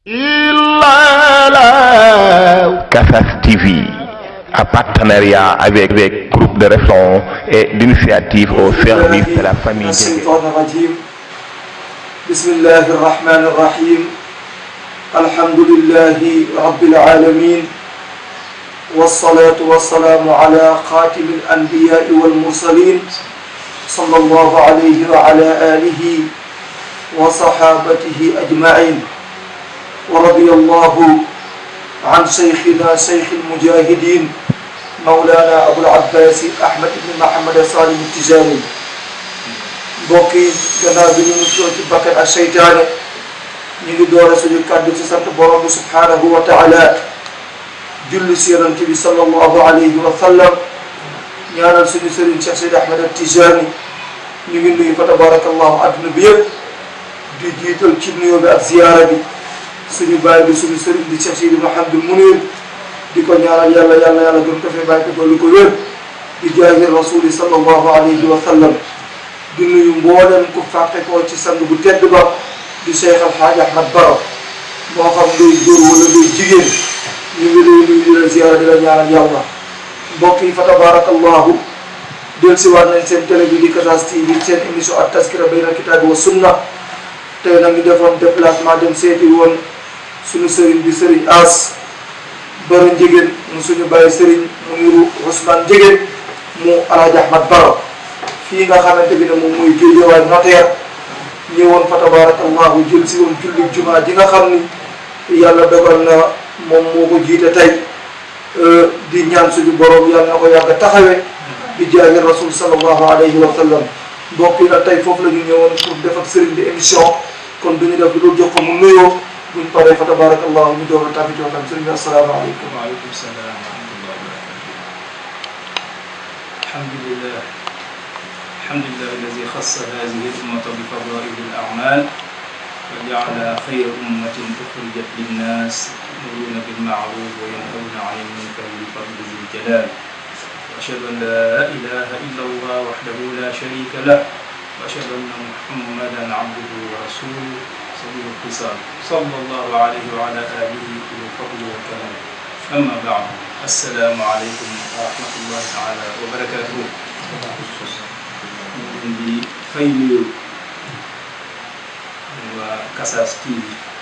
Casas TV, en partenariat avec le groupe de réflexion et d'initiative au service de la famille. الشيطان الرجيم بسم الله الرحمن الرحيم الحمد لله رب العالمين والصلاة والسلام على خاتم الأنبياء والمرسلين صلى الله عليه وعلى آله وصحابته أجمعين ورضي الله عن شيخنا شيخ المجاهدين مولانا أبو العباس أحمد بن محمد صالح التجاني mbokk yi gannaaw bi ñu muccoo ci bakkan ak seytaane ñu ngi doore suñu kàddu ci sant borom bi subhanahu wa taala julli si yonent bi sallallahu alayhi wa sallam ñaanal suñu sëriñ Cheikh Seydi Ahmed al Tijani ñu ngi nuyu fa tabarakallahu adduna bi yëpp di jiital ci nuyoo bi ak ziyaara bi suñu baay bi suñu sëriñ di Cheikh Seydi Mouhamadou Mounir di ko ñaanal yàlla yàlla yàlla gën ko fee bàyyi ko dolli ko wér di jaahi rasuli sallallahu alayhi wa sallam di nuyu mboolem ku fàqe koo ci sang bu tedd ba di Cheikh Al Hadj Ahmad Baro moo xam luy góor wala luy jigéen ñu ngi lay nuyu di la ziyaara di la ñaanal yàlla mbokk yi fa tabarakallahu del si waat nañ seen télé bi di Casas TV seen émission ak taskira bayna kitaabi wa sunna tey nag ñu defoon déplacement dem seeti woon suñu sëriñ bi sëriñ As Baro Njigéen mu suñu bàyyi sëriñ mu ngiru Ousmane Njigéen mu Al Hadj Ahmad Baro fii nga xamante bi ne moom mooy Géejawaay notaire ñëwoon fa tabarakallahu jël si woon julli jumaa ji nga xam ni yàlla dogal na moom moo ko jiite tey di ñaan suñu borom yàlla na ko yàgg a taxawe di jaahi rasul sallallahu alayhi wa sallam mbokk yi nag tey foofu la ñu ñëwoon pour def ak sëriñ bi émission kon duñu def lu jox ko mu nuyoo buñ paree fa tabarakallahu ñu doog a tàbbi ci waxtaan sëriñ bi asalaamaaleykum waaleykum salaam wa rahmatullahi wa barakatuh alhamdulillah alhamdulillah alladi xassa hadihi l-ummata bi fadaili l-a'mal wa ja'ala xayra ummatin uxrijat linnas ya'muruna bil-ma'ruf wa yanhawna 'ani l-munkar bi fadli zi l-jalal wa ashhadu an la ilaha illa allah wahdahu la sharika lah wa ashhadu anna muhammadan abduhu wa rasuluhu sabiyu l-khisal sallallahu alayhi wa ala alihi bil fadli wal karam amma ba'du assalaamu aleykum wa rahmatullahi taala wa barakatuhu ñu leen di fay nuyu waa Casas TV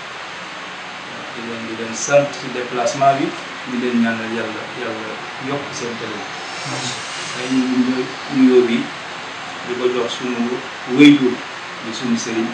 di leen di leen sant ci déplacement bi di leen ñaanal yàlla yàlla yokk seen télé ay ñu nuyoo bi di ko jox suñu wéyjur di suñu sëriñ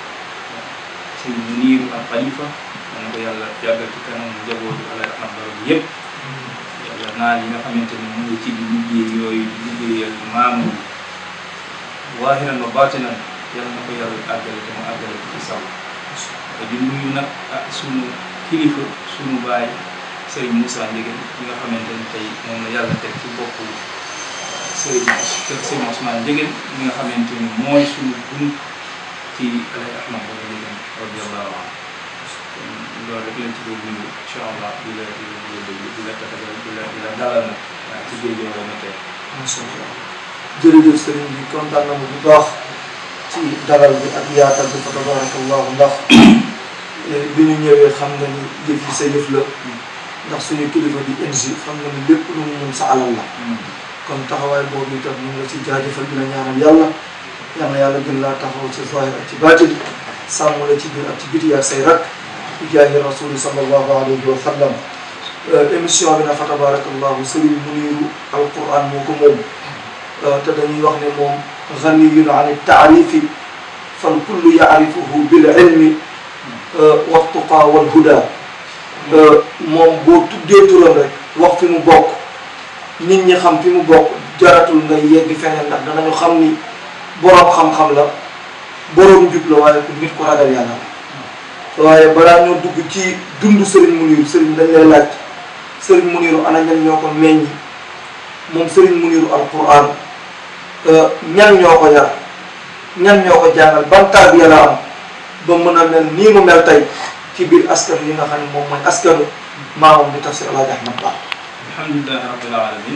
suñu niiru ak xalifa man ko yàlla yàggal ci kanam njabootu Alaaji Ahmad Baro bi yëpp yàlla naal yi nga xamante ni mu ngi ci di liggéey yooyu di liggéeyal maamu waahiran wa baatinan yàlla na ko yàlla àggale te mu àggale ko ci saw di nuyu nag ak sunu kilifa sunu baay Serigne Moussa Ndieguène ñi nga xamante ni tey moom la yàlla teg ci boppu Serigne Serigne Ousmane Ndieguène ñi nga xamante ni mooy sunu bunt ci Alaaji Ahmad Baro Ndieguène radiyallahu anhu loolu rek lañ ci doon nuyu incha allah di la di la di la di la tatagal di la di la dalal nag waaw ci géej gi na tey. macha allah jërëjëf sëriñ bi kontaan na bu baax ci dalal bi ak yaatal bi fa tabarakallahu ndax bi ñu ñëwee xam nga ni jëf yi sa yëf la ndax suñu kilifa di NG xam nga ni lépp lu mu mun sa alal la kon taxawaay boobu itam ñu ngi la ci jaajëfal di la ñaanal yàlla yal na yàlla gën laa taxaw ci zahir ak ci baatin sàmm la ci biir ak ci biti ak say rak di jaahi rasuli sallallahu alayhi wa sallam émission bi na fa tabarakallahu sëriñ Muniru alquran moo ko moom te dañuy wax ne moom ganiyun an taarifi fal kullu yaarifuhu bil ilmi wa tuqa wal huda moom boo tuddee turam rek wax fi mu bokk nit ñi xam fi mu bokk jaratul nga yegg feneen ndax danañu xam ni boroom xam-xam la boroom jub la waaye ku nit ko ragal yàlla la waaye balaa ñoo dugg ci dund Serigne Muniru Serigne dañ lay laaj Serigne Muniru ana ñan ñoo ko meññi moom Serigne Muniru alquran ñan ñoo ko yar ñan ñoo ko jàngal ban tarbiya la am ba mën a mel nii mu mel tey ci biir askan yi nga xam ne moom mooy askanu maamam di tafsir Alaaji Ahmad Ba alhamdulilahi rabbil alamin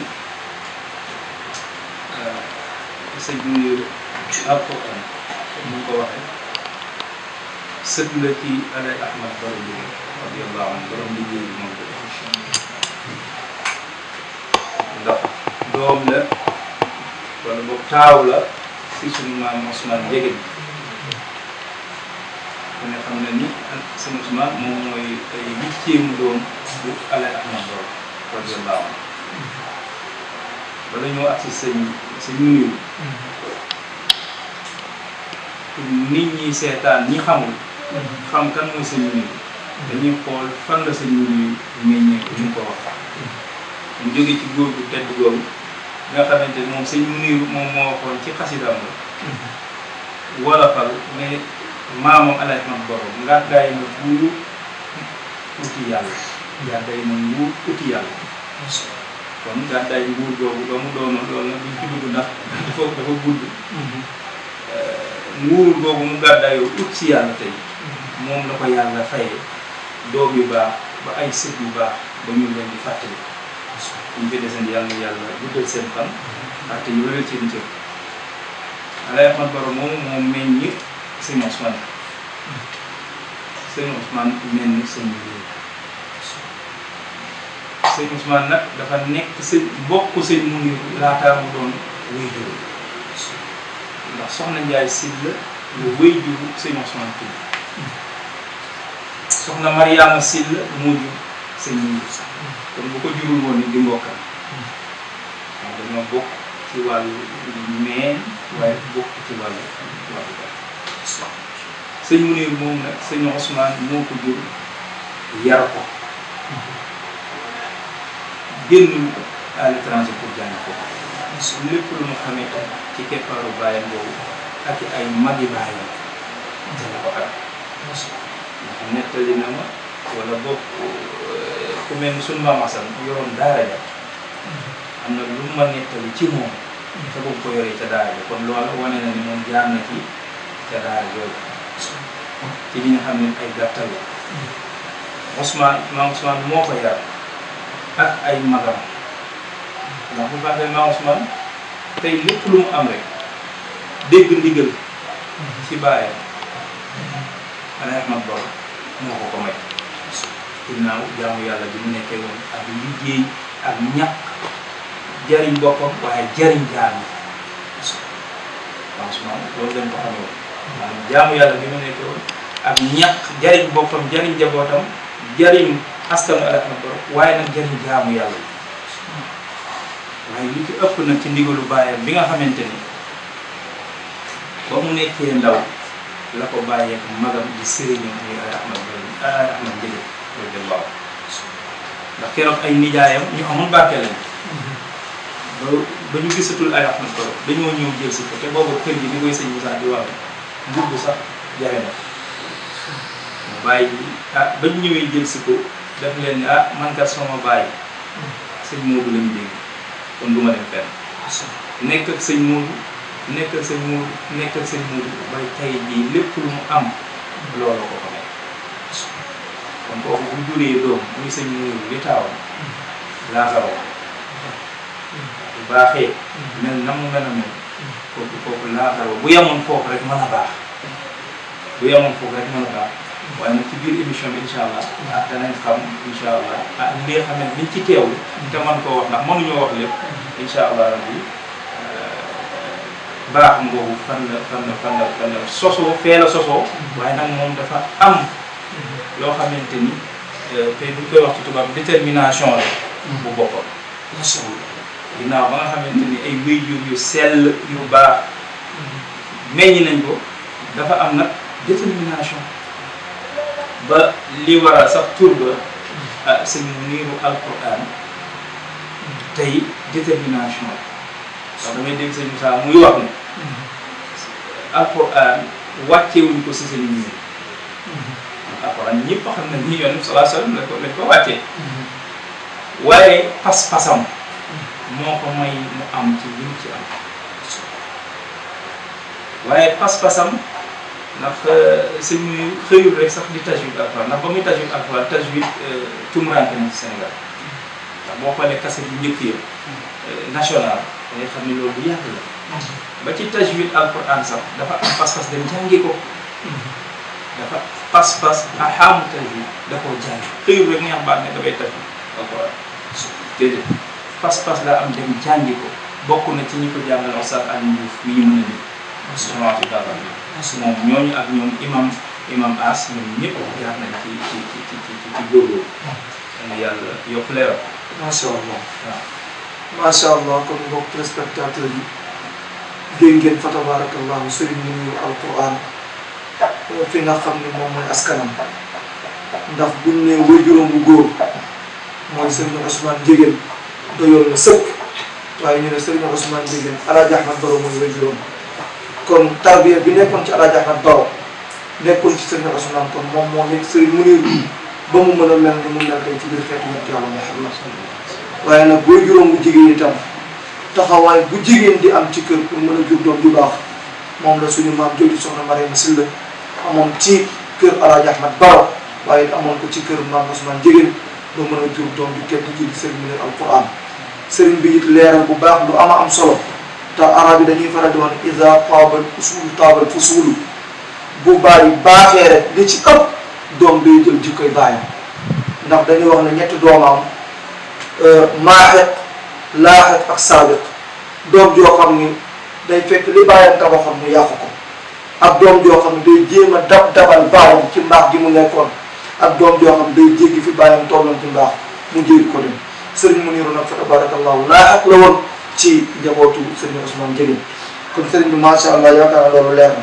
sëñ bi alquran comme ni ko waxee sët la ci Alaaji Ahmad Baro Ndieguène radiyallahu anhu borom liggéey bi moom ndax doom la wala boog taaw la si suñu maam Ousmane Ndiéguène ku ne xam na ni sëñ Ousmane moom mooy ay huitième doom bu Alaaji Ahmad Baro radiyallahu anhu bala ñoo agsi sëñ sëñ nuyu nit ñi seetaan ñi xamul xam kan mooy sëñ nuyu dañuy xool fan la sëñ nuyu meññee ko ñu ko wax mu jóge ci góor gu tedd googu nga xamante ni moom sëñ nuyu moom moo waxoon ci xasidam la wolofal ne maamam Alaaji Ahmad Baro ngàddaay na buuru uti yàlla ngàddaay na nguur uti yàlla kon gàddaay nguur googu ba mu doonoon loolu nag duñ ci dugg ndax dafa dafa gudd nguur googu mu gàddaayoo ut si yàlla tey moom la ko yàlla fayee doom yu baax ba ay sët yu baax ba ñu leen di fàttali ñu fi desandi yàlla na yàlla guddal seen fan fàtte yu wéral seen cër Alaaji Ahmad Baro moom moom meññ sëñ Ousmane sëñ Ousmane mel ni sëñ bi sëñ Ousmane nag dafa nekk sëñ bokk sëñ Mounir laataa mu doon wéy juru ndax soxna Njaay Sylla lu wéy juru sëñ Ousmane tudd soxna Mariama Sylla moo jur sëñ Mounir kon bu ko jurul woon ni di mbokkam waaw dañoo bokk ci wàllu meen waaye bokk ci wàllu wàllu ba sëñ Mounir moom nag sëñ Ousmane moo ko jur yar ko génnul à l'étranger pour jàng ko lépp lu mu xamee ci keppaaru baayam boobu ak ay magi baayam dana ko am ndax nettali na ma wala boog ku mel ni sunu maam Asan yoroon daara ja am na lu ma nettali ci moom te boobu ko yoree ca daara ja kon loolu wane na ni moom jaar na ci ca daara jooju ci li nga xam ne ay gàttal la Ousmane maam Ousmane moo ko yar ak ay magam ndax bu baaxee maam Ousmane tey lépp lu mu am rek dégg ndigal ci bàyyam Alaaji Ahmad Baro moo ko ko may ginnaaw jaamu yàlla bi mu nekkee woon ak liggéey ak ñàkk jariñ boppam waaye jariñ jaam yi maam Ousmane loolu lañ ko xamee woon maanaam jaamu yàlla bi mu nekkee woon ak ñàkk jariñ boppam jariñ jabootam jariñ askanu Alaaji Ahmad Baro waaye nag jariñ jaamu yàlla waaye li ci ëpp nag ci ndigalu bàyyam bi nga xamante ni ba mu nekkee ndaw la ko bàyyeek magam di sëriñam muy Alaaji Ahmad Baro Alaaji Ahmad Ndiéguène radiyallaahu ndax keroog ay nijaayam ñu amul barke lañ ba ba ñu gisatul Alaaji Ahmad Baro dañoo ñëw jël si ko te boobu kër gi ni koy sëñ Moussa di wax mbubb sax jafe na mu bàyyi bi ah ba ñu ñëwee jël si ko def leen ni ah man kat sama bàyyi sëñ Moodu lañu dégg kon du ma dem fenn nekk ak sëñ Moodu nekk ak sëñ Moodu nekk ak sëñ Moodu bay tey jii lépp lu mu am loolu ko ko may kon kooku bu juree doom muy sëñ Moodu li taawam laaxaroo bu baaxee mel na mu mel a mel kooku kooku laaxaroo bu yemoon foofu rek mën a baax bu yemoon foofu rek mën a baax waaye nag ci biir émission bi incha allah ah danañ xam incha allah ah li nga xam ne biñ ci teewlu te man koo wax ndax mënuñoo wax lépp incha allah rabbi baax ngoogu fan la fan la fan la fan la sosoo fee la sosoo waaye nag moom dafa am loo xamante ni te buñ koy wax ci tubaab détermination la bu boppam ginnaaw ba nga xamante ni ay wéyjur yu sell yu baax meññ nañ ko dafa am nag détermination ba li waral sax tur ba ah sëñ niiru alquran tey détermination ndax damay dégg sëñ Moussa muy wax ne alquran wàccewuñ ko si sëñ niiru alquran ñëpp xam ne ni yoon salaa sallam lañ ko lañ ko wàccee waaye pas-pasam moo ko may mu am ci lim ci am waaye pas-pasam ndax sëñ bi xëyul rek sax di tajwid alxuraan ndax ba muy tajwid alxuraan tajwid tumuraanke na ci Sénégal ndax boo xoolee kaset yu njëkk yi national da ngay xam ne loolu bu yàgg la ba ci tajwid alxuraan sax dafa am pas-pas dem jàngi ko dafa pas-pas a xaamu tajwid da koo jàng xëyul rek neex baat ne damay tajwid alquran déedéet pas-pas la am dem jàngi ko bokk na ci ñi ko jàngal Oustaz Alioune Diouf mi ñu mën a dégg semence bi daal moom ñooñu ak ñoom imam imam as ñoom ñëpp jaar nañ ci ci ci ci ci ci góorgóorlu na yàlla yokk leeral macha allah waaw macha allah kon mbokk téléspectateurs yi dégg ngeen fa tabarakallahu sëriñ mu nuyu alquran fi nga xam ne moom mooy askanam ndax buñ ne waajuram bu góor mooy sëriñ Ousmane Ndiéguène doyoon na sëkk waaye ñu ne sëriñ Ousmane Ndiéguène Alaaji Ahmad Baro mooy waajuram kon tarbiya bi nekkoon ci Alaaji Ahmad Baro nekkoon ci sëriñ Ousmane kon moom moo nekk sëriñ Munir ba mu mën a mel ni mu mel tey ci biir xeetu yonent Yàlla Muhammad waaye nag booy juróom bu jigéen itam taxawaay bu jigéen di am ci kër pour mën a jur doom ju baax moom la suñu maam jooju soxna Mariama Silla amoon ci kër Alaaji Ahmad Baro waaye it amoon ko ci kër maam Ousmane Ndiéguène ba mën a jur doom ju tedd ji di sëriñ Munir alquran sëriñ bi it leeral bu baax lu ama am solo te arab yi dañuy faral di wax ne ida taabal usulu taabal fusulu bu bàyyi baaxee rek li ci ëpp doom day jël jikkoy bàyyam ndax dañuy wax ne ñetti doomam maaxet laaxet ak saabiq doom joo xam ni day fekk li bàyyam tabaxoon mu yàqu ko ak doom joo xam ne day jéem a dab dabal bàyyam ci mbaax gi mu nekkoon ak doom joo xam ne day jéggi fi bàyyam tolloon ci mbaax mu jéggi ko dem sëriñ Muniru nag fa tabarakallahu laaxet la woon ci njabootu sëriñ Ousmane Ndiéguène kon sëriñ bi macha allah yaakaar naa loolu leer na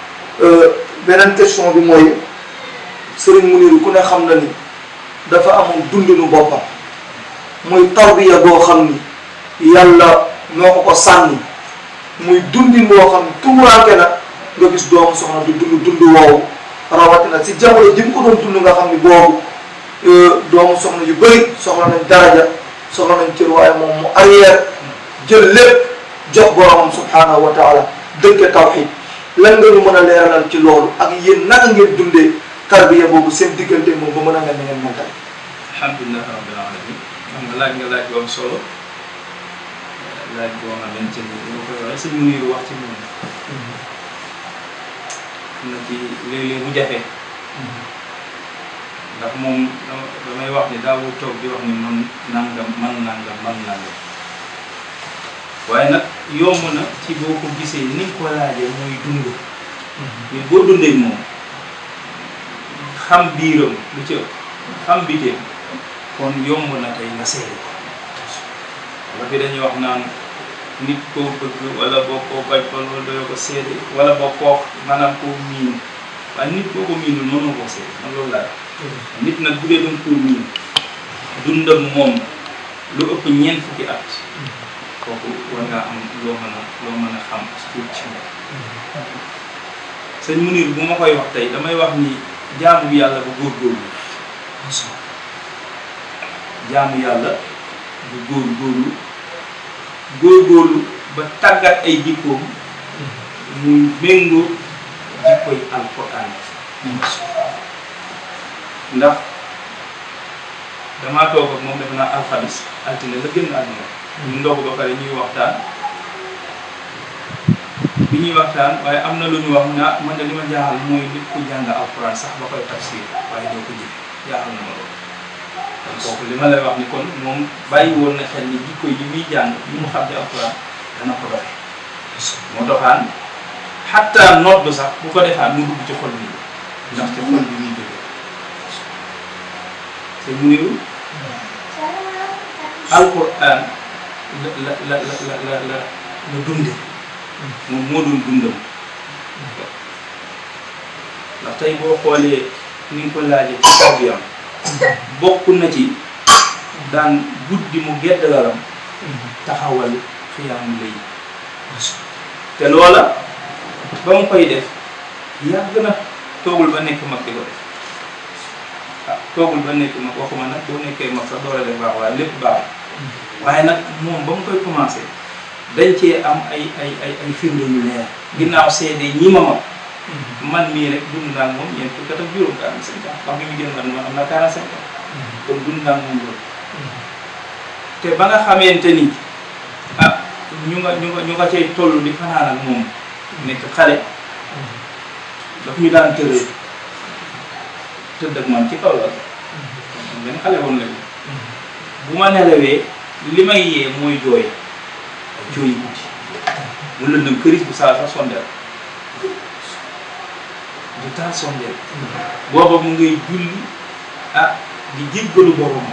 beneen question bi mooy sëriñ Muniru ku ne xam na ni dafa amoon dundinu boppam muy tarbiya boo xam ni yàlla moo ko ko sànni muy dundin boo xam ni tumuraanke na nga gis doomu soxna du dund dund woowu rawatina si jamono ji mu ko doon dund nga xam ni boobu doomu soxna yu bëri soxla nañ daraja soxla nañ cër waaye moom mu arrière jël lépp jox boromam subhanahu wa taala dëkke tawxid lan nga ñu mën a leeralal ci loolu ak yéen naka ngeen dundee tarbiya boobu seen diggante moom ba mën a mel ni ngeen mel tey alhamdulilah rabbil alamin xam nga laaj nga laaj bu am solo laaj boo xamante ni li ma koy waxee sëñ Muniru wax ci moom na ci léeg-léeg mu jafe ndax moom damay wax ni daawul toog di wax ni man nangam man nangam man nangam waaye nag yomb na ci boo ko gisee ni nga ko laajee mooy dund mais boo dundee moom xam biiram lu ci ëpp xam biteem kon yomb na tey nga seede wala fi dañuy wax naan nit koo bëgg wala boo koo bañ wala doo ko seede wala boo koo maanaam koo miin waaye nit boo ko miinul mënoo koo seede man loolu laa nit nag bu dee doon koo miin dundam moom lu ëpp ñeent fukki at kooku war ngaa am loo mën a loo mën a xam tuut ci moom sëñ Munir bu ma koy wax tey damay wax ni jaamu yàlla bu góorgóorlu jaamu yàlla bu góorgóorlu góorgóorlu ba tàggat ay jikkoom muy méngoo jikkoy alquran ndax damaa toog ak moom def naa alxamis altine la génn àdduna ñu ndox ba pare ñuy waxtaan bi ñuy waxtaan waaye am na lu ñu wax naa man de li ma jaaxal mooy nit ku jàng alquran sax ba koy tafsir waaye doo ko jëfe jaaxal na ma loolu kon kooku li ma lay wax ni kon moom bàyyi woon na xel ni jikko yi muy jàng yi mu xam ci alquran dana ko doxe moo doxaan xatta nodd sax bu ko defaan mu dugg ci xol bi ndax ci xol bi muy jóge te mu niru alquran la la la la la la la dunde moom moo doon dundam ndax tey boo xoolee ni nga ko laajee ci tarbiyam bokk na ci daan guddi mu gedd lalam taxawal xiyaamu lay te loola ba mu koy def yàgg na toogul ba nekk mag di ko def ah toogul ba nekk mag waxuma nag boo nekkee mag sax door a def baax waaye lépp baax waaye nag moom ba mu koy commencé dañ cee am ay ay ay ay firnde yu leer ginnaaw seede ñi ma mag man mii rek dund naa moom ñeent fukki at ak juróom quarante cinq ans wax bi mu génn man man am na quarante cinq ans kon dund naa moom loolu te ba nga xamante ni ah ñu nga ñu nga ñu nga cay toll di fanaan ak moom nekk xale daf ñu daan tëree tëdd ak man ci kaw la benn xale woon lañu bu ma nelawee li may yee mooy jooy ay jooy guddi mu lëndëm këris bu saa sax sondeel du taal sondeel booba mu ngay julli ah di jéggalu boromam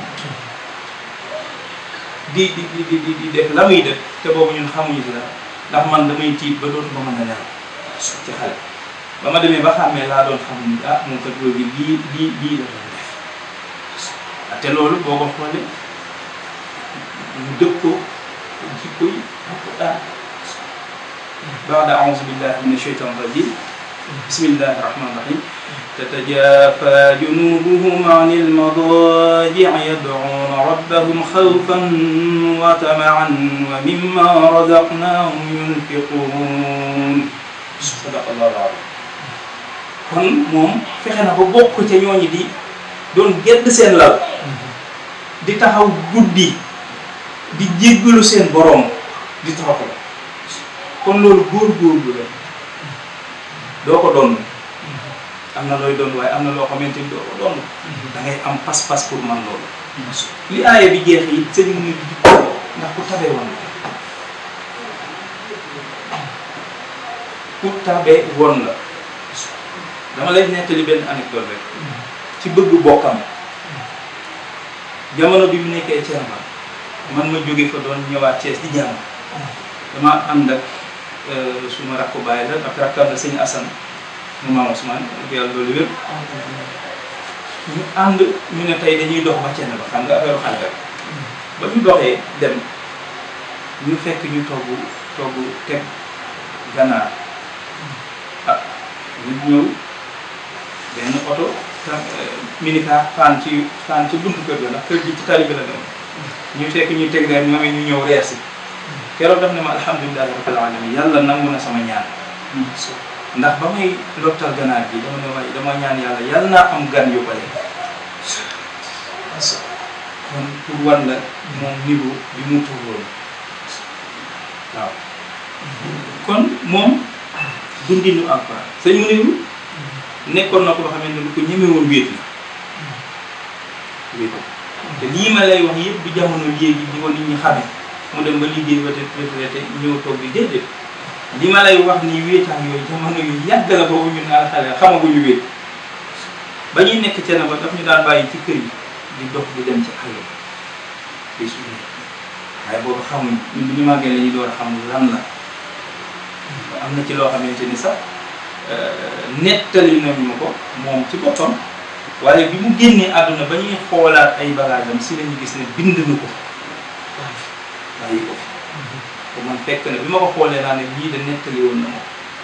di di di di di def la muy def te boobu ñun xamuñu si dara ndax man damay tiit ba dootuma mën a nelaw ci xale ba ma demee ba xàmmee laa doon xam ni ah moom kat loolu lii lii lii la doon def te loolu boo ko xoolee mu dëppoo jikko yi alquran baada auzu billahi min asheytan rajim bismillahi rahmani rahim تتجافى جنوبهم عن المضاجع يدعون ربهم خوفا وطمعا ومما رزقناهم ينفقون صدق الله العظيم kon moom fexe na ba bokk ca ñooñu di doon gedd seen lal di taxaw guddi di jéggalu seen boroom di taxaw kon loolu góor-góorlu la doo ko doon am na looy doon waaye am na loo xamante ni doo ko doon da ngay am pas-pas pour man loolu li aaya bi jeex yi sëñ mu ne di ndax ku tabee woon la ku tabee woon la dama lay nettali benn anecdote rek ci bëgg bokkam jamono bi mu nekkee Thierno man ma jóge fa doon ñëwaat Thiès di jàng dama ànd ak suma rakku baay la ak rakkam la sëñ Assane mu maam Ousmane ak yàlla loolu wér ñu ànd ñu ne tey dañuy dox ba Thiès ba xam nga affaire xale rek ba ñu doxee dem ñu fekk ñu togg togg teg ganaar ah ñu ñëw benn oto tam minicar fan ci fan ci buntu kër ga ndax kër gi ci tali bi la dem ñu fekk ñu teg leen ñoom ñu ñëw reer si keroog daf ne ma alhamdulilahi rabbil alamin yàlla nangu na sama ñaan ndax ba may lottal ganaar gi dama ne waaye dama ñaan yàlla yàlla naa am gan yu bare kon pour wan la moom niveau bi mu tolloon waaw kon moom dundinu alquran sëñ mu niru nekkoon na ko loo xamante ni ko ñemewoon wéet la wéet te lii ma lay wax yëpp du jamono léegi di ko nit ñi xame mu dem ba liggéey ba te retraité ñëw toog bi déedéet li ma lay wax ni wéetaan yooyu jamono yu yàgg la boobu ñun al xale xamaguñu wéet ba ñuy nekk cene ba daf ñu daan bàyyi ci kër yi di dox di dem ci àll bi di suñu waaye boobu xamuñ ñun bi ñu màggee la ñu door a xam lan la am na ci loo xamante ni sax nettali nañu ma ko moom ci boppam waaye bi mu génnee àdduna ba ñuy xoolaat ay bagaasam si lañu gis ne bind na ko bàyyi ko ko man fekk na bi ma ko xoolee naa ne lii de nettali woon na ma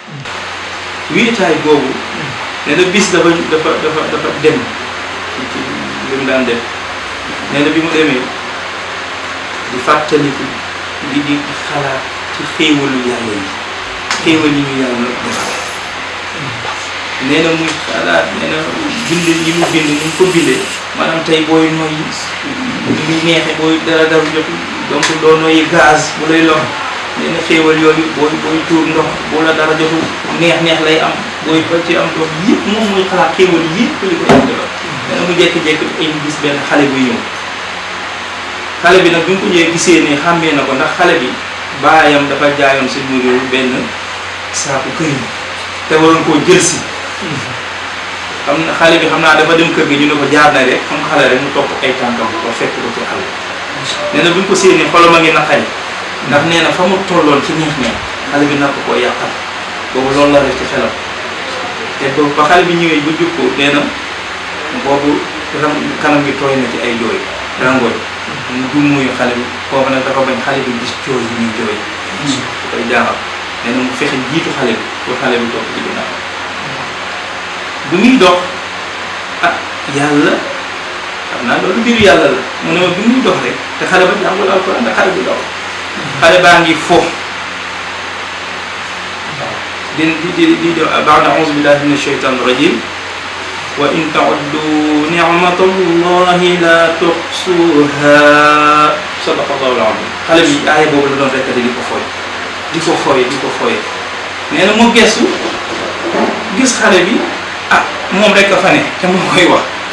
wéetaay boobu nee na bis dafa dafa dafa dafa dem ci ci li mu daan def nee na bi mu demee di fàttaliku di di xalaat ci xéewalu yàlla yi xéewal yi ñu yàlla defal nee na muy xalaat nee na bind yi mu bind ni mu ko bindee maanaam tey booy noyyi ni muy neexe booy dara dara jot donc doo noyyi gaz bu lay lor nee na xéewal yooyu booy booy tuur ndox bu la dara jotu neex neex lay am booy ba ci am ndox yëpp moom muy xalaat xéewal yëpp li ko yàlla defal nee na mu jékki-jékki ay gis benn xale buy ñëw xale bi nag bi mu ko ñëwee gisee ne xàmmee na ko ndax xale bi baayam dafa jaayoon si mu benn saaku këriñ te waroon koo jël si xam na xale bi xam naa dafa dem kër gi ñu ne ko jaar na rek xam nga xale rek mu topp ay tànkam ko fekk ko ci àll nee na bi ñu ko séenee xolam a ngi naqari ndax nee na fa mu tolloon ci neex neex xale bi nar ko koo yàqal boobu loolu la def ci xelam te boobu ba xale bi ñëwee ba jub ko nee na boobu ram kanam gi tooy na ci ay jooy rangooy mu dummóoyu xale bi foofu nag dafa bañ xale bi gis jooy yi ñuy jooy su koy jaaxal nee na mu fexe jiitu xale bi pour xale bi topp ci ginnaaw bu muy dox ah yàlla xam naa loolu mbiru yàlla la mu ne ma bi muy dox rek te xale ba jàngul alquran ndax xale bi dox xale baa ngi foofu di di di di di baada auzu billahi min asheytan rajim wa in tauddu nicmatallahi la tuxsuha sadaqallahu alazim xale bi aaya boobu la doon rekkati di ko fooy di ko fooy di ko fooy nee na mu gestu gis xale bi ah moom rek a fa ne te moo koy wax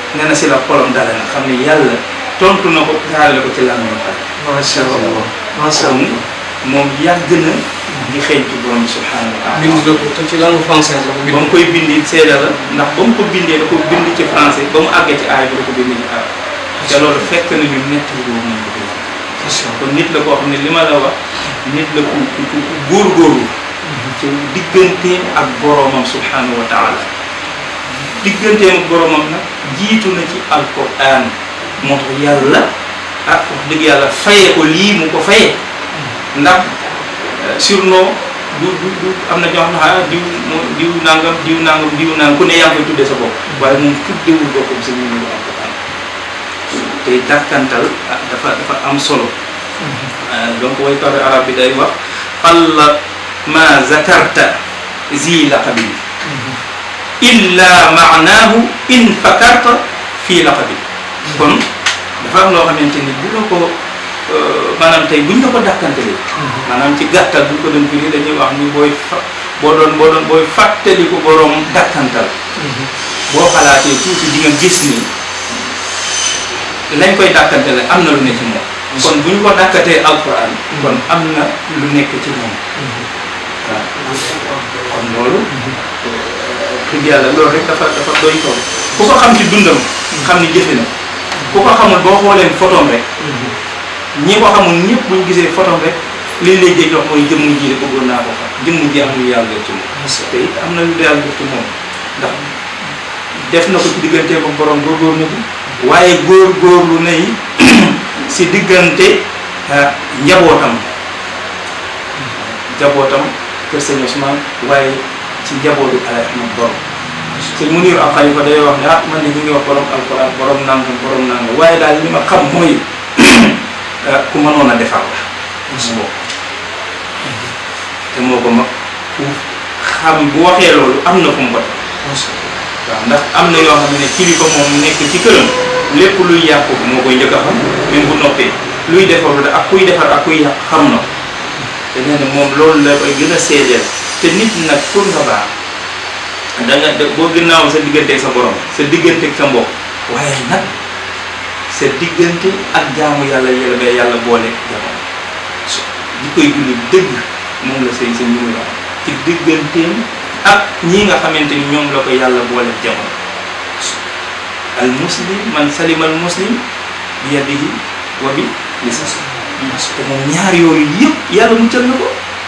nee na si la xolam dale na xam ne yàlla tontu na ko jaarale ko ci lan moo xam macha allah macha kon allah moom yàgg na di xeeñtu borom bi subhanahu wa taala bind na ko te ci langue française la ko bind. ba mu koy bindi seede la ndax ba mu ko bindee da ko bind ci français ba mu àggee ci aay bi da ko bind ci arab te loolu fekk na ñu nett boobu nañ ko bind kon nit la koo xam ne li ma la wax nit la ku ku ku ku góorgóorlu ci digganteem ak boromam subhanahu wa taala digganteem ak boromam nag jiitu na ci alquran moo tax yàlla ah wax dëgg yàlla fayee ko lii mu ko fayee ndax surnom du du du am na ñoo xam ne ah diw moo diw nangam diw nangam diw nangam ku ne yaa ngi koy tuddee sa bopp waaye moom tuddewul boppam sa numéro alquran tey dàkkantal ah dafa dafa am solo donc waykat arab bi day wax xalla ma zakarta zi laqabi illa maanaahu in fakarta fii laqabi kon dafa am loo xamante ni bu la ko maanaam tey buñ la ko dàkkantalee maanaam ci gàttal buñ ko doon firi dañuy wax ni booy fa boo doon boo doon booy fàttali ko boroom dàkkantal boo xalaatee tuuti di nga gis ni lañ koy dàkkantale am na lu ne ci moom kon bu ñu ko dàkkatee alquran kon am na lu nekk ci moom waaw kon loolu dëgg yàlla loolu rek dafa dafa doy tool ku ko xam ci dundam xam ni jëfe na ku ko xamul boo xoolee photom rek ñi ko xamul ñëpp bu ñu gisee photom rek li lay jëj wax mooy jëmm ji de bëggoon naa ko xam jëmm ji am lu yàlla def ci moom te it am na lu yàlla def ci moom ndax def na ko ci digganteem ak borom góorgóorlu na ci waaye góorgóorlu na yi si diggante ah, njabootam njabootam kër sëñ Ousmane waaye ci njabootu Alaaji Ahmad borom sëñ Muniir ak Xalifa day wax ne ah man de ñu ngi wax borom alquran borom nangam borom nangam waaye daal li ma xam mooy ah, ku mënoon a defar la su bopp te moo ko mag ku xam bu waxee loolu am na fu mu ko teg waaw ndax am na yoo xam ne kilifa moom nekk ci këram lépp luy yàqu moo koy njëkk a xam même bu noppee luy defar da ak kuy defar ak kuy yàq xam na ko te nee na moom loolu la koy gën a seedeel te nit nag pour nga baax da nga da boo ginnaaw sa digganteeg sa borom sa digganteeg sa mbokk waaye nag sa diggante ak jaamu yàlla yàlla ba yàlla boole jamono di koy julli dëgg moom la say sa ñu la ci digganteem ak ñii nga xamante ni ñoom la ko yàlla boole jamono al muslim man salima al muslim bi yadihi wa bi lisani te moom ñaar yooyu yëpp yàlla muccal na ko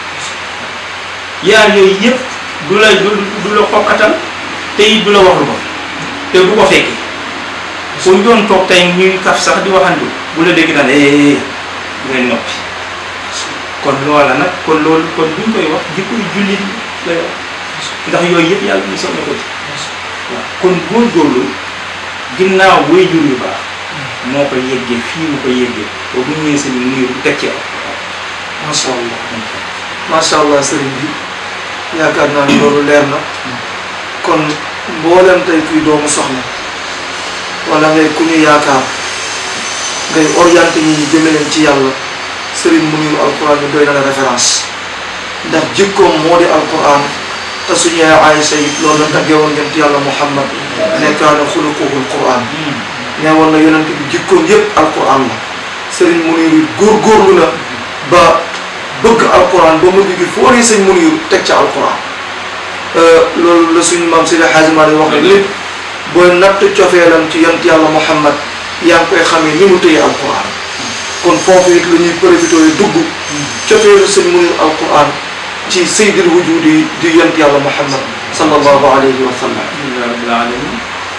ñaar yooyu yëpp du la du du la xoqatal te it du la wax lu ko te bu ko fekkee fu ñu doon toog tey ñuy kaf sax di waxantu bu la dégg naan eh ngay noppi kon loola nag kon loolu kon buñ koy wax jikkoy jullit la yor ndax yooyu yëpp yàlla ñu soxla ko ci waaw kon góorgóorlu ginnaaw way jur yu baax moo ko yeggee fii mu ko yeggee ba bu ñëwee seen niiru teg ci aw macha allah macha allah sëriñ bi yaakaar naa ni loolu leer na kon mboolem tey kuy doomu soxna wala ngay ku ñu yaakaar ngay orienté ñi ñu jëme leen ci yàlla sëriñ Muniru alquran bi doy na la référence ndax jikkoom moo di alquran te suñu yaay Aïcha it loolu la taggee woon yonent yàlla Muhammad nekkaana xuluquhul quran nee woon na yonent bi jikkoom yépp alquran la sëriñ Muniru góorgóorlu na ba bëgg alquran ba mu gi foo nee sëñ Muniru teg ca alquran loolu la suñu maam Seydi Hadji Malick wax ne lépp booy natt cofeelam ci yonent yàlla Muhammad yaa ngi koy xamee ni mu tëye alquran kon foofu it la ñuy profité yi dugg cofeelu sëñ Muniru alquran ci sayyidil wujudi di yonent yàlla Muhammad sallallahu alayhi wa sallam alhamdulilah rabbil alamin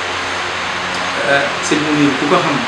sëñ Munir ku ko xam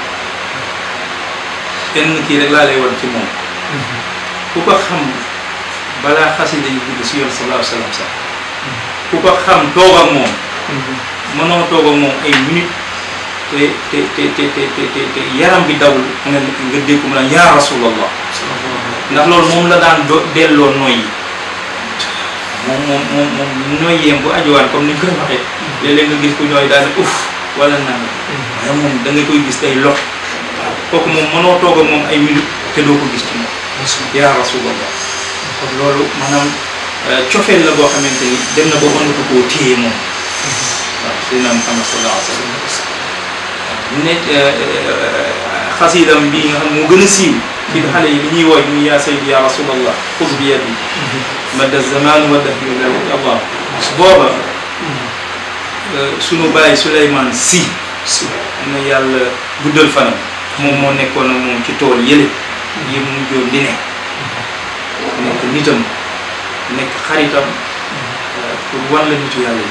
kenn kii rek laa lay wan ci moom ku ko xam balaa xasida yi dugg si yoon sallallahu alayhi wa sallam sax ku ko xam toog ak moom mënoo toog ak moom ay minute te te te te te te te te yaram bi dawul nga nga dégg ko mu naan yaa rasulallah ndax loolu moom la daan do delloo noyyi moom moom moom moom noyyeem bu ajuwaan comme ni ñu koy waxee léeg-léeg nga gis ku ñooy daal ne uff wala naan waaye moom da nga koy gis tey lot waaw kooku moom mënoo toog ak moom ay minute te doo ko gis ci moom yaa rasulallah kon loolu maanaam cofeel la boo xamante ni dem na ba mënatu koo téye moom waaw Seydina Muhammad sallallahu alayhi wa sallam ne xasidam bi nga xam moo gën a siiw ci xale yi li ñuy woy muy yaa saydi ya rasulallah xus bi yadi madda zaman wa dahri allah booba sunu bàyyi Souleymane si si na yàlla guddal fanam moom moo nekkoon ak moom ci tool yële yi mu mujjoon di ne nekk nitam nekk xaritam pour wan la nitu yàlla yi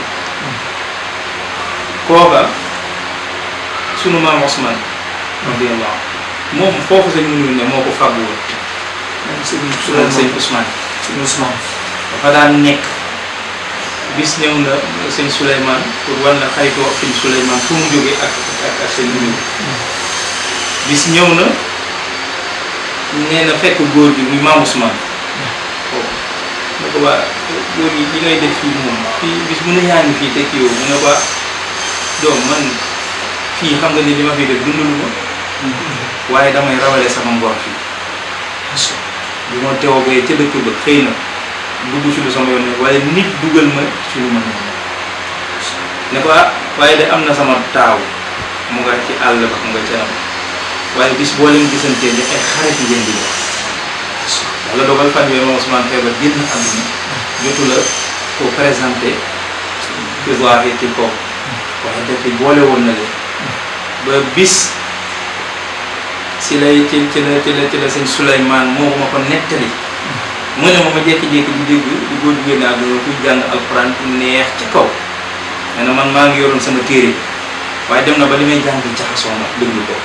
kooka sunu maam Ousmane radiyallahu moom foofu sañ mënul ne moo ko fàggu woon sëñ su doon sëñ Ousmane sëñ Ousmane dafa daan nekk bis ñëw na sëñ Souleymane pour wan la xaritoo ak sëñ Souleymane fu mu jógee ak ak ak sëñ Muniru bis ñëw na nee na fekk góor gi muy maam Ousmane foofu ne ko waa góor gi li ngay def fii moom fii bis mu ne yaa ngi fii te kii yow mu ne ko doom man fii xam nga ni li ma fi def dundalu ma waaye damay rawale sama ngor fii bi ma teewoo ca dëkk ba xëy na dugg ci lu sama yoon ne waaye nit dugal ma ci lu ma ne ne ko ah waaye de am na sama taaw mu nga ci àll ba mu nga canam waaye bis boo leen gisantee ne ay xarit ngeen di def yàlla dogal fan yooyu moom Ousmane feebar génn àdduna jotu la ko présenté ci voie ci kaw waaye dafa boole woon na leen ba bis si lay ci ci la ci la ci la sëñ Souleymane moo ma ko nettali mu ne ma ma jékki-jékki di dégg di góor jigéen ne àdduna kuy jàng alxuraan neex ci kaw nee na man maa ngi yoroon sama téere waaye dem na ba li may jàng jaxasoo ma déglu ko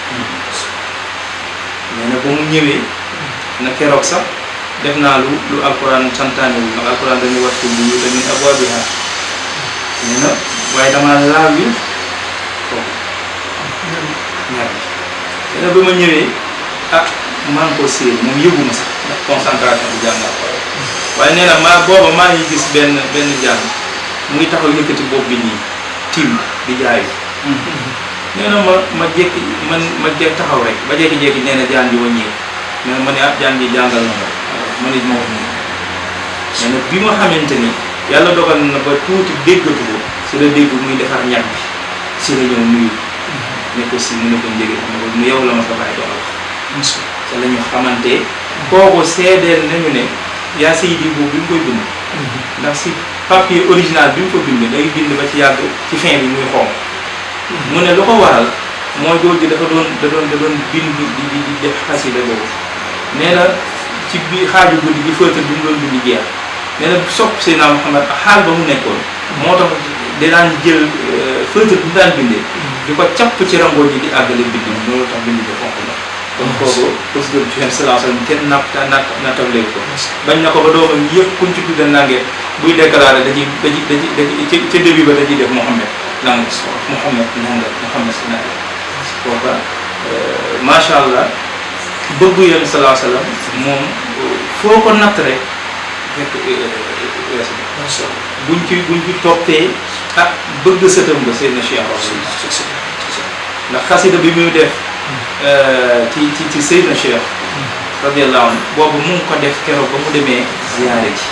nee na ba mu ñëwee na keroog sax def naa lu lu alxuraan santaane wu ndax alxuraan dañuy wax ci bu dañuy abwaabiha nee na waaye damaa laaw yi kooku ñaar bi nee na ba ma ñëwee ah maa ngi ko séen moom yëgu ma sax ndax concentration bi jàng alxuraan waaye nee na maa booba maa ngi gis benn benn jàng mu ngi taxaw yëkkati bopp bi nii tiim di jaayu nee na ma ma jékki man ma jékki taxaw rek ba jékki-jékki nee na jaan ji wàññeeku nee na ma ne ah jaan ji jàngal na ma ma ne ma wax nii nee na bi ma xamante ni yàlla dogal na ba tuuti déggatu ko si la dégg muy defar ñag bi si la ñëw nuyu ne ko si mu ne ko njëge ne ko mu yow la ma sa bàyyi doon wax te la ñu xamante kooku seedeel nañu ne yaa sayidi boobu bi mu koy bind ndax si papier original bi mu ko bind day bind ba ci yàgg ci fin bi muy xonq mu ne lu ko waral mooy góor gi dafa doon da doon da doon bind di di di def xasida boobu nee na ci biir xaaju guddi gi fëtër bi mu doon bind jeex nee na sopp Seydina Muhammad xaal ba mu nekkoon moo tax dinaan jël fëtër bi mu daan bindee di ko capp ci rangoo ji di àggale bind bi loolu tax bind bi xonq la kon kooku procédure bi ci sallallahu alayhi wasallam kenn napp natt nattable ko bañ na ko ba doomam yëpp kuñ ci tudde nange buy déclaré da ciy da ciy da ciy da ciy ca début ba da ciy def Mouhamed nang Mouhamed nanga Mouhamed si nanga kooka macha allah bëggu yéen sallallahu alayhi wasallam moom foo ko natt rek fekk weesu macha allah buñ ci buñ ci toppee ah bëgg sëtam ba seen Cheikh Rasul ndax xasida bi muy def ci ci ci Seydina Cheikh radiyallahu anhu boobu mu ngi ko def keroog ba mu demee ziyaare ji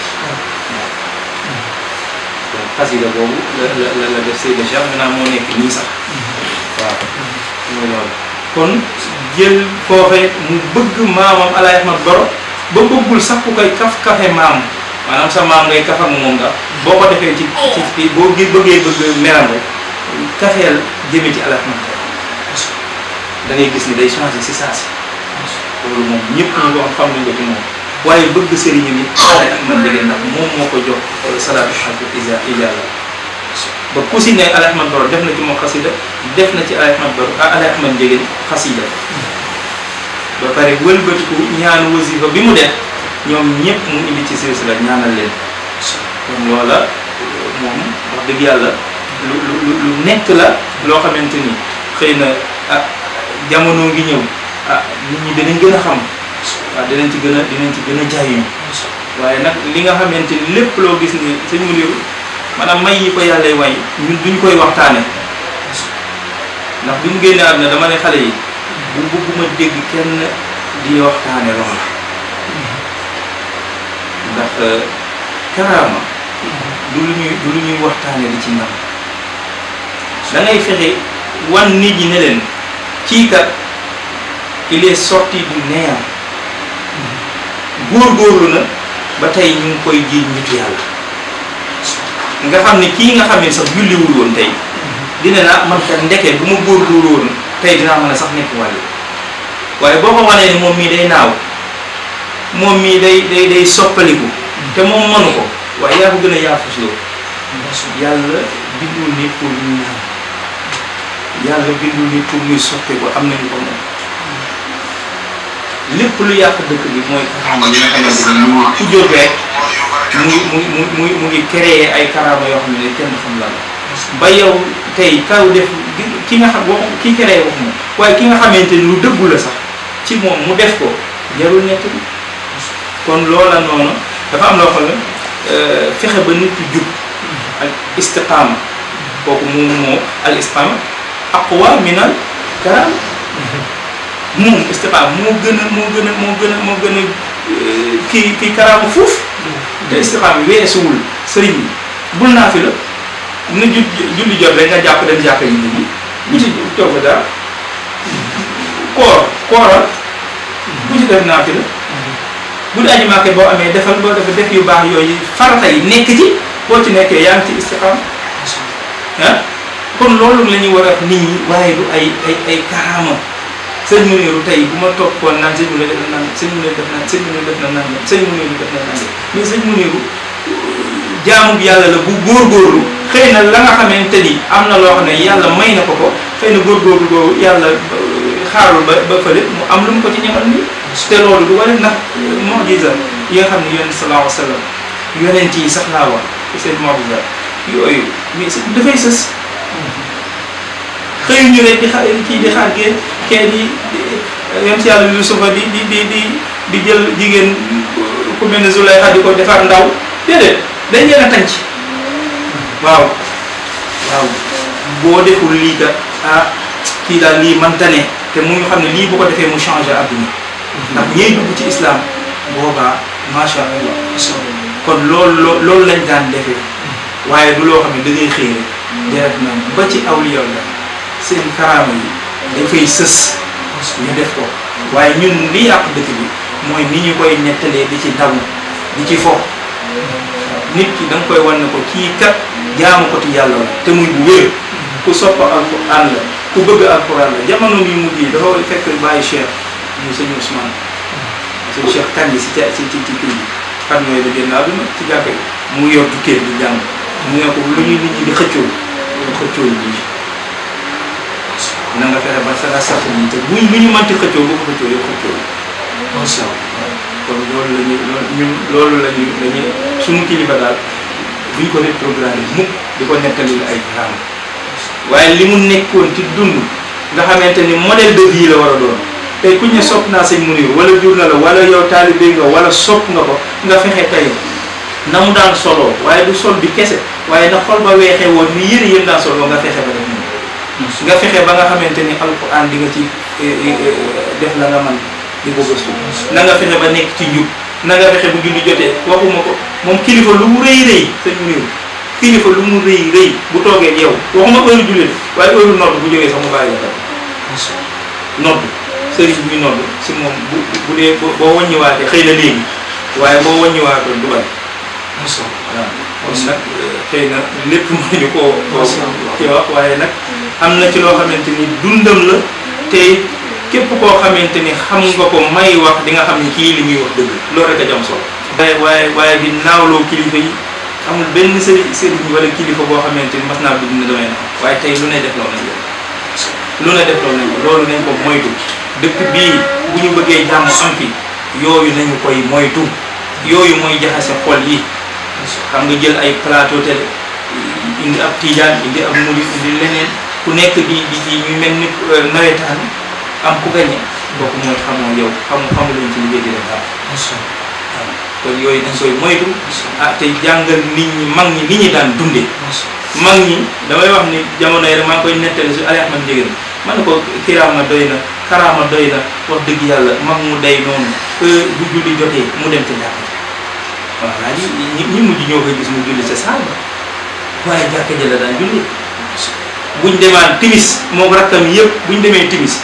donc xasida boobu la la la la def Seydina Cheikh maintenant moo nekk nii sax waaw mooy loolu kon jël foofee mu bëgg maamam Alaay Ahmad Baro ba bëggul sax ku koy kaf kafe maam maanaam sa maam ngay kaf ak moom nga boo ko defee ci ci ci boo gi bëggee bëgg meram rek kafeel jëme ci Alaay Ahmad Baro da ngay gis ni day changé si saa si loolu moom ñëpp ñu ko xam nañ ko ci moom waaye bëgg sëriñam yi Alaay Ahmad Njegéen ndax moom moo ko jox salaatu xalku isa ijalla ba ku si ne Alaay Ahmad Baro def na ci moom xasida def na ci Alaay Ahmad Baro ah Alaay Ahmad Njegéen xasida ba pare wëlbatiku ñaanu wasifa bi mu def ñoom ñëpp mu indi ci silsila ñaanal leen kon loola moom wax dëgg yàlla lu lu lu nekk la loo xamante ni xëy na ah jamono ngi ñëw ah nit ñi dinañ gën a xam waaw dinañ ci gën a dinañ ci gën a jaayu waaye nag li nga xamante ni lépp loo gis ni sëñ mu liw maanaam may yi ko yàlla way ñun duñ koy waxtaane ndax bi mu génnee àdduna dama ne xale yi bu bëgguma dégg kenn di waxtaane loola ndax karaama du lu ñuy du lu ñuy waxtaane di ci ndam da ngay fexe wan nit ñi ne leen kii kat il est sorti du néant góorgóorlu na ba tey ñu ngi koy jiiñ nitu yàlla nga xam ne kii nga xam ne sax julliwul woon tey dina na man kat ndeke bu ma góorgóorlu woon tey dinaa mën a sax nekk wàllu waaye boo ko wanee ni moom mii day naaw moom mii day day day soppaliku te moom mënu ko waaye yaa ko gën a yaafus loo yàlla bindul nit pour muy naaw yàlla bindul nit pour muy soppe ko am nañu ko moom lépp lu yàq dëkk bi mooy karaama yi nga xamante ni mu ku jóg rek mu ngi mu ngi mu ngi mu ngi créer ay karaama yoo xam ne kenn xam lan la ba yow tey kaw def ki nga xam wax ki créer wax moom waaye ki nga xamante ni lu dëggu la sax ci moom mu def ko jarul nekk bi kon loola noonu dafa am loo xam ne fexe ba nit ki jub ak istiqaama kooku moom moo al istiqaama aqwa minal karaama moom istiqaama moo gën a moo gën a moo gën a moo gën a kii kii karaama fuuf te istiqaama weesuwul sëriñ bi bul naa fi la na ju julli jot rek nga jàpp dem jàkka yi nit ñi bu ci toog fa dara koor kooral bu ci def naa fi la bu dee aji maake boo amee defal boo dafa def yu baax yooyu farata yi nekk ci boo ci nekkee yaa ngi ci istiqaama ah kon loolu la ñuy war a nit ñi waaye du ay ay ay karaama sëñ Muniru tey bu ma toppoon naan sëñ Muniru def na naan sëñ Muniru def na sëñ Muniru def na naan sëñ Muniru def na naan mais sëñ Muniru jaamu bi yàlla la bu góorgóorlu xëy na la nga xamante ni am na loo xam ne yàlla may na ko ko xëy na góorgóorlu boobu yàlla xaarul ba ba fële mu am lu mu ko ci ñamal nii te loolu du wane ndax mujiza yi nga xam ne yonent sallallahu alayhi wa sallam yonent yi sax laa wax seen mujiza yooyu mais dafay sës xëy ñu rek di xa kii di xaar gee kee di yonent yàlla Yusufa di di di di di jël jigéen ku mel ne Zulayxa di ko defar ndaw déedéet dañ leen a tànc waaw waaw boo deful lii kat ah kii daal lii man tane te mu ñu xam ne lii bu ko defee mu changé adduna ndax ñiy dugg ci islam boobaa macha allah kon loolu loolu lañ daan defee waaye du loo xam ne da ngay xëy rek deret na ba ci awliya la seen karaama yi dafay sës ñu def ko waaye ñun li yàq dëkk bi mooy ni ñu koy nettalee di ci daw di ci fo nit ki da nga koy wan ne ko kii kat jaamu ko ci yàlla la te muy bu wér ku sopp alquran la ku bëgg alquran la jamono bi mujj yi dafa fekk bàyyi cheikh mu sëñ Ousmane sëñ cheikh Kandji si ca si ci ci kii bi xam mooy da génn àdduna ci jàkka yi mu yor tukkee di jàng mu ne ko lu ñuy nit ñi di xëccoo lu xëccoo lii na nga fexe ba sa sax nii te buñ lu ñu mënti xëccoo bu ko xëccoo yow xëccoo macha allah kon loolu la ñuy loolu ñun loolu la ñuy la ñuy suñu kilifa daal duñ ko rétrogradé mukk di ko nettalil ay karaama waaye li mu nekkoon ci dund nga xamante ni modèle de vie la war a doon tey kuñ ne sopp naa sëñ Muniru wala jur na la wala yow taalibe nga wala sopp nga ko nga fexe tey na mu daan soloo waaye du sol bi kese waaye na xol ba weexee woon ni yëre yëm daan soloo nga fexe ba def moom nga fexe ba nga xamante ni alquran di nga ci def la nga man di ko gëstu na nga fexe ba nekk ci njub na nga fexe bu julli jotee waxuma ko moom kilifa lu mu rëy rëy sëñ Muniru kilifa lu mu rëy rëy bu toogee yow waxuma heure julli waaye heure nodd bu jógee sax mu bàyyi la nodd sëriñ buy nodd si moom bu bu dee boo wàññiwaatee xëy na léegi waaye boo wàññiwaatoon du bari waaw kon nag xëy na lépp mënuñu koo koo ci wax waaye nag am na ci loo xamante ni dundam la te képp koo xamante ni xam nga ko may wax di nga xam ni kii li muy wax dëgg loolu rek a jam solo waaye waaye waaye di naawloo kilifa yi amul benn sëriñ sëriñ wala kilifa boo xamante ni mas naa dugg na damay na waaye tey lu ne def loo nañ ko lu ne def loo nañ ko loolu nañ ko moytu dëkk bii bu ñu bëggee jàmm am fi yooyu nañu koy moytu yooyu mooy jaxase xol yi xam nga jël ay plateau télé indi ab tijaan indi ab murid indi leneen ku nekk di di di ñu mel ni nawetaan am ku gañe kooku mooy xamoo yow xamu xamu lañ ci liggéey di def daal waaw kon yooyu dañ koy moytu ah te jàngal nit ñi mag ñi ni ñi daan dunde mag ñi damay wax ni jamono yi rek maa ngi koy nettali su Ali Ahmad Ndiéguène man ne ko kiraama doy na karaama doy na wax dëgg yàlla mag mu day noonu bu julli jotee mu dem ca jàkk waaw laa ñi ñi mujj ñoo koy gis mu julli ca saal ba waaye jàkka ja la daan julli buñ demaan timis moom rakkam yëpp buñ demee timis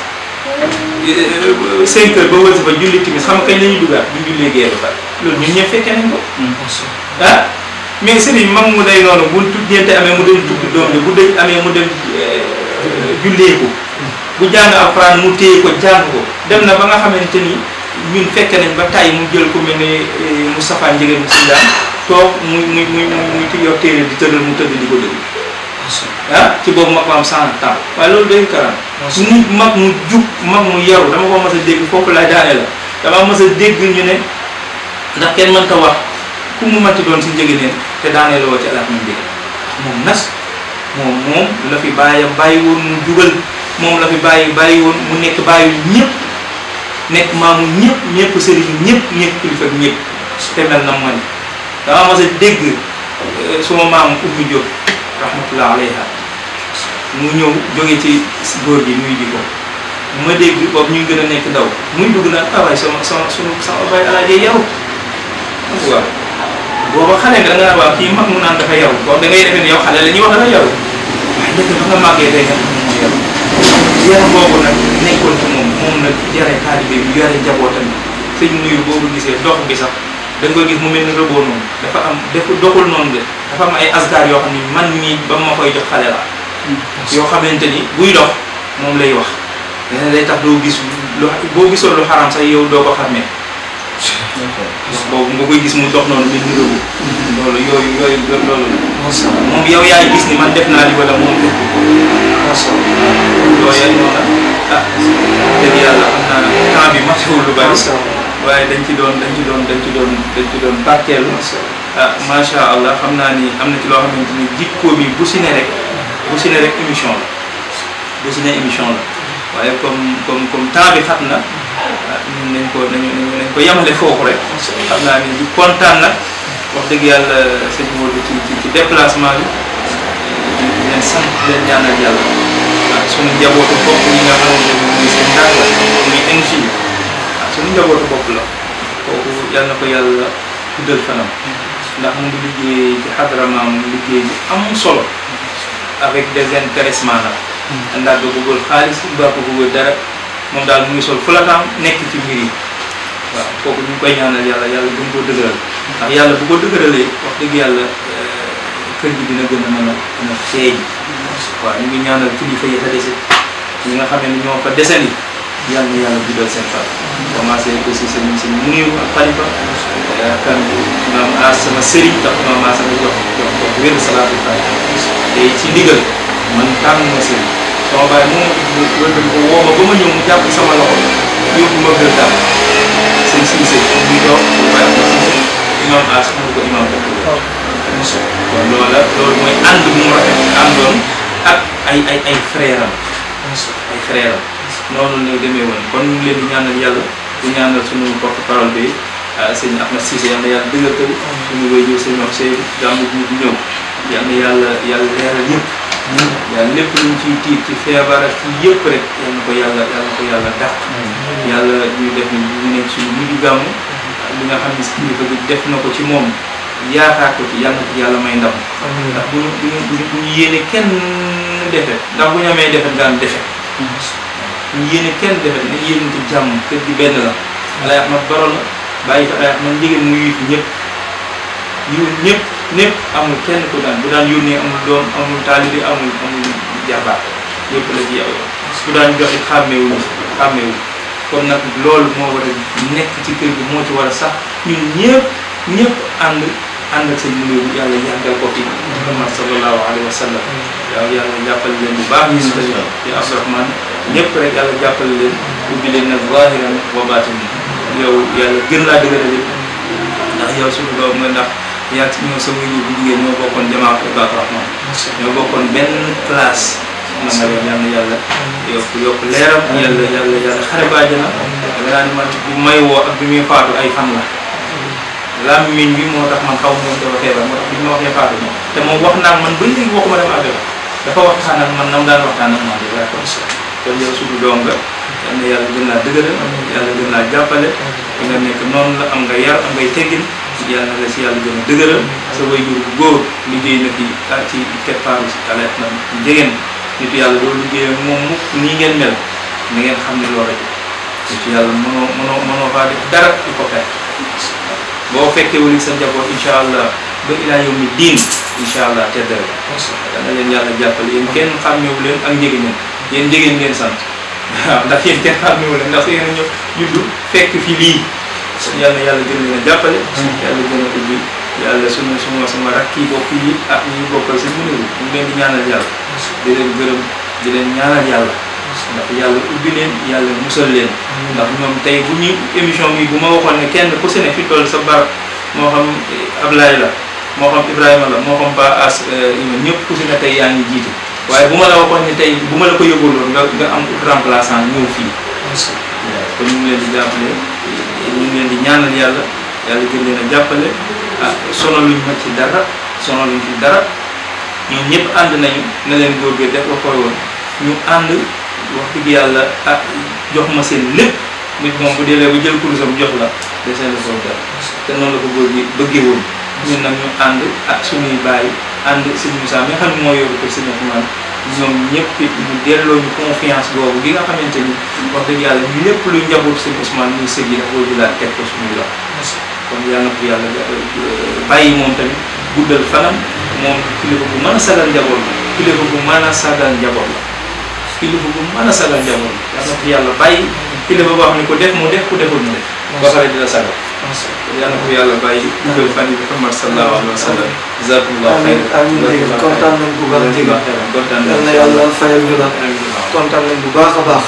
cinq heures ba wëlsi fa julli timis xam nga kañ la ñuy duggaat buñ jullee gee ba pare loolu ñun ñëpp fekkee nañ ko ah mais sëriñ mag mu day noonu bu tuddente amee mu dem tudd doom bi bu dëj amee mu dem jullee ko bu jàng alxuraan mu téye ko jàng ko dem na ba nga xamante ni ñun fekke nañ ba tàyyi mu jël ko mel ne Moustapha Njëgeen mu si daan toog muy muy muy muy muy yor téere di tëddal mu tëdd di ko dëgg ah ci boobu mag ma am cent ans waaye loolu day karam nit mag mu jub mag mu yaru dama ko mas a dégg foofu lay daane la dama mas a dégg ñu ne ndax kenn mënta wax ku mu manti doon si njëgëneen te daanee la woo ci alaat mu njëgën moom nas moom moom la fi bàyyam bàyyi woon mu jubal moom la fi bàyyi bàyyi woon mu nekk bàyyi ñëpp nekk maamu ñëpp ñëpp sëriñ ñëpp ñëpp kilifa ñëpp te mel na man dama mas a dégg suma maam Oumy Diop rahmatullah alayha mu ñëw jóge ci góor gi muy di ko ma dégg boobu ñu gën a nekk ndaw muy dugg naan ah waaye sama sama sunu sama bay alaajee yaru waaw booba xale nga da nga naan waaw kii mag mu naan dafa yaru boobu da ngay defee ne yow xale la ñuy wax dafa yaru waaye dëgg ba nga màggee day nga xam ne moo yaru yaram boobu nag nekkoon ci moom moom nag yare taalibe bi yare njabootam sëñ nuyu boobu gisee dox bi sax da nga koy gis mu mel ni rëboo noonu dafa am def doxul noonu de dafa am ay asgar yoo xam ni man mii ba ma koy jox xale la yoo xamante ni buy dox moom lay wax yeneen day tax doo gis lu boo gisoon lu xaram sax yow doo ko xàmmee wax boobu nga koy gis mu dox noonu mel ni rëboo loolu yooyu yooyu loolu moom yow yaay gis ni man def naa li wala moom def yooyu noonu ah dëgg yàlla xam naa temps bi matewul lu bari waaye dañ ci doon dañ ci doon dañ ci doon dañ ci doon barkeelu ah macha allah xam naa ni am na ci loo xamante ni jikko bi bu si ne rek bu si ne rek émission la bu si ne émission la waaye comme comme comme temps bi xat na ñun nañ ko nañu nañ ko yemale foofu rek xam naa ni di kontaan nag wax dëgg yàlla sëñ Modou ci ci ci déplacement bi di leen sant di leen ñaanal yàlla ah suñu njabootu bopp yi nga xamante ni muy seen ndax la muy NG ah suñu njabootu bopp la kooku yal na ko yàlla guddal fanam ndax mu ngi liggéey ci xadramaam mu liggéey bu am solo avec désintéressement la ndax ba bëggul xaalis ba ko bëggul dara moom daal mu ngi sol fulataam nekk ci mbir yi waaw kooku ñu ngi koy ñaanal yàlla yàlla gën koo dëgëral ndax yàlla bu ko dëgëralee wax dëgg yàlla kër gi dina gën a mën a mën a feeñ waaw ñu ngi ñaanal kilifa yi fa dese ñi nga xam ne ñoo fa dese ni yàlla na yàlla guddal seen fan commencé ko si sëñ sëñ Muniru ak Xalifa kan maam aas sama sëriñ tax maam aas sama jox jox jox wér salaatu fa te ci ndigal man tànn ma sëriñ sama baay moom wëlbati ko woo ma ba ma ñëw mu jàpp sama loxo yóbbu ma gër daal sëñ Siise muy dox waaye ko si imam aas mu ko imam dëkk kon loola loolu mooy ànd bu mu rafet àndoon ak ay ay ay frère am ay frère am noonu la demee woon kon ñu ngi leen di ñaanal yàlla di ñaanal suñu porte parole bi sëñ Ahmed Cissé yal na yàlla dëggal ko suñu wéyjur sëñ wax Seydou gàmmu bi di ñëw yal na yàlla yàlla leeral yëpp yàlla lépp luñ ciy tiit ci feebar ak ci yëpp rek yal na ko yàlla yal na ko yàlla dàq yàlla ñu def ni ñu nekk suñu mujj gàmmu li nga xam ne kilifa bi def na ko ci moom yaakaar ko ci yàlla na ko yàlla may ndam ndax bu ñu bu ñu bu ñu bu ñu yéene kenn defet ndax bu ñu amee defet nga am defet ñu yéene kenn defet nañ yéenante jàmm kër gi benn la alay ahmad baro la bàyyi fa alay ahmad njigéen mu yuy fi ñëpp yu ñëpp ñëpp amul kenn ku daan bu daan yónnee amul doom amul taalibi amul amul jarbaat yëpp la ci yow bu daan joxe xàmmeewuñu xàmmeewuñu kon nag loolu moo war a nekk ci kër gi moo ci war a sax ñun ñëpp ñëpp ànd ànd ak seen numéro yàlla yàggal ko fi Muhammad sallallahu alayhi wa sallam waaw yàlla jàppale leen bu baax ñun tamit ci Abdourahmane ñëpp rek yàlla jàppale leen ubbi leen nag zahiran wa batin yow yàlla gën laa dëgëral ndax yow suñu doom nga ndax yaa ci ñoo sa wuyu bu jigéen ñoo bokkoon jamaat ak Abdourahmane ñoo bokkoon benn classe na nga leen yàlla yàlla yokk yokk leeram yàlla yàlla yàlla xare ba àjjana da naa ni man bi may woo ak bi muy faatu ay fan la làmmiñ bi moo tax man xaw ma woon dafa feebar moo tax bi ma waxee faatu moom te moom wax naa man ba léegi waxuma dem affaire dafa waxtaan ak man nam daan waxtaan ak man dèjà kon kon yow suñu doom nga yal na yàlla gën laa dëgëral yàlla gën laa jàppale di nga nekk noonu la am nga yar am ngay teggin yàlla na la si yàlla gën a dëgëral sa waajur bu góor liggéey na fi ci keppaaru si alert na jegeen nit yàlla doo liggéey ak moom mukk nii ngeen mel na ngeen xam ne loolu rek nit yàlla mënoo mënoo mënoo faa def dara di ko fekk boo fekkee wuli sa njaboot incha allah ba ilaa yow mi diin incha allah tedd rek dana leen yàlla jàppale yéen kenn xàmmeewu leen ak njëgeen yéen njëgeen ngeen sant waaw ndax yéen kenn xàmmeewu leen ndax yéen a ñëw juddu fekk fi lii yàlla yàlla gën leen a jàppale yàlla gën a ubbi yàlla suma suma suma rakk yi bokk yi ak ñi bokkal si mënewu ñu leen di ñaanal yàlla di leen gërëm di leen ñaanal yàlla ndax yàlla ubbi leen yàlla musal leen ndax ñoom tey bu ñu émission bi bu ma waxoon ne kenn ku si ne fi toll sa barab moo xam Ablaye la moo xam Ibrahima la moo xam Ba As ñëpp ku si ne tey yaa ngi jiite waaye bu ma la waxoon ne tey bu ma la ko yóbbuloon nga nga am remplaçant ñëw fii kon ñu ngi leen di jàppale ñu ngi leen di ñaanal yàlla yàlla gën leen a jàppale ah sonaluñ ma ci dara sonaluñ ci dara ñoom ñëpp ànd nañu na leen góor gi def la koy woon ñu ànd wax dëgg yàlla ah jox ma seen lépp nit moom bu deelee ba jël kurusam jox la desee la soo dara te noonu la ko góor gi bëggee woon ñun nag ñu ànd ak suñuy bàyyi ànd sëñ Moussa mi nga xam ne moo yóbbu ko sëñ Ousmane ñoom ñëpp it ñu delloo ñu confiance boobu gi nga xamante ni wax dëgg yàlla ñu lépp lu njaboot sëñ Ousmane muy sëg yi dafa ko jëlaat teg ko suñuy loxo kon yàlla na ko yàlla bàyyi moom tamit guddal fanam moom kilifa bu mën a sagal njaboot la kilifa bu mën a sagal njaboot la kilifa bu mën a sagal njaboot la yàlla na ko yàlla bàyyi kilifa boo xam ne ko def mu def ku deful mu def ba pare dina sagal yàlla na ko yàlla bàyyi guddal fan yi Muhammad sallallahu alayhi wa sallam jazakumullah amiin amiin dégg kontaan nañ bu baax dégg kontaan yal na yàlla fayal ñu la kontaan nañ bu baax a baax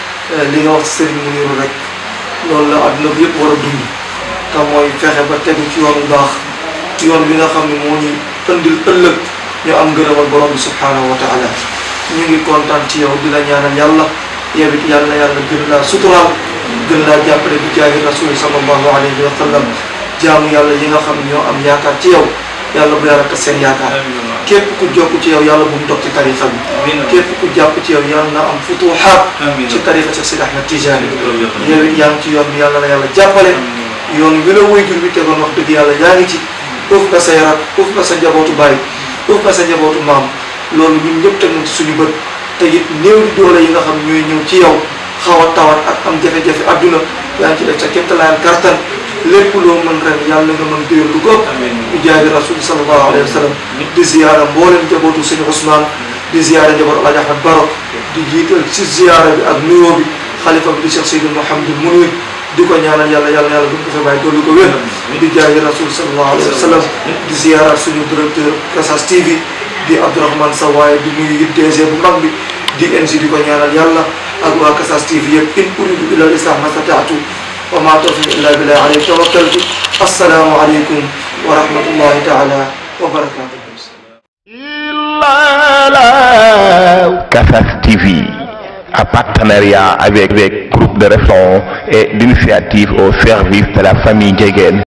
li nga wax ci Serigne Mouniru rek loolu la adduna bi yëpp war a dund te mooy fexe ba tegu ci yoon bu baax yoon bi nga xam ne moo ñu ëndil ëllëg ñu am ngërëmal borom bi subhanahu wa taala ñu ngi kontaan ci yow di la ñaanal yàlla yow it yàlla na yàlla gën laa suturaal gën laa jàppale bi jaahi rasuli sallallahu alayhi wa sallam jaamu yàlla yi nga xam ne ñoo am yaakaar ci yow yàlla bu yàlla tas seen yaakaar képp ku jokk ci yow yàlla bu mu dog ci tarixa bi képp ku jàpp ci yow yàlla na am futuhaat ci tarixa Cheikh Sidi Ahmed Tijani yow it yaa ngi ci yoon bi yàlla na yàlla jàppale yoon wi la waajur bi tegoon wax dëgg yàlla yaa ngi ci uuf nga say rak uuf nga sa njabootu baay uuf nga sa njabootu maam loolu ñun ñëpp teg nañ ci suñu bët te it néew di doole yi nga xam ñooy ñëw ci yow xaw a tawat ak am jafe-jafe adduna yaa ngi ci def sa kéemtalaayal kartan lépp loo mën ren yàlla nga mën déer lu ko bu jaabi rasul sallallahu alayhi wa sallam di ziyaara mboolem njabootu sëñ Ousmane di ziyaara njabootu Alaaji Ahmad Baro di jiital ci ziyaara bi ak nuyoo bi xalifa bi di Cheikh Seydou Mouhamadou Mounir di ko ñaanal yàlla yàlla yàlla buñ ko fa bàyyi dolli ko wér di jaayi rasul sallallahu alayhi wa sallam di ziyaara suñu directeur Kassas TV di Abdourahmane Sa waaye di nuyu it DG bu mag bi di NG di ko ñaanal yàlla ak waa Kassas TV yëpp in uridu illa l-islaah ma stataatu wa ma tawfiq illa billah alayhi tawakkaltu assalaamu aleykum wa rahmatullahi taala wa barakatuh Kassas TV, en partenariat avec, avec groupe de référence et d'initiative au service de la famille Djegen.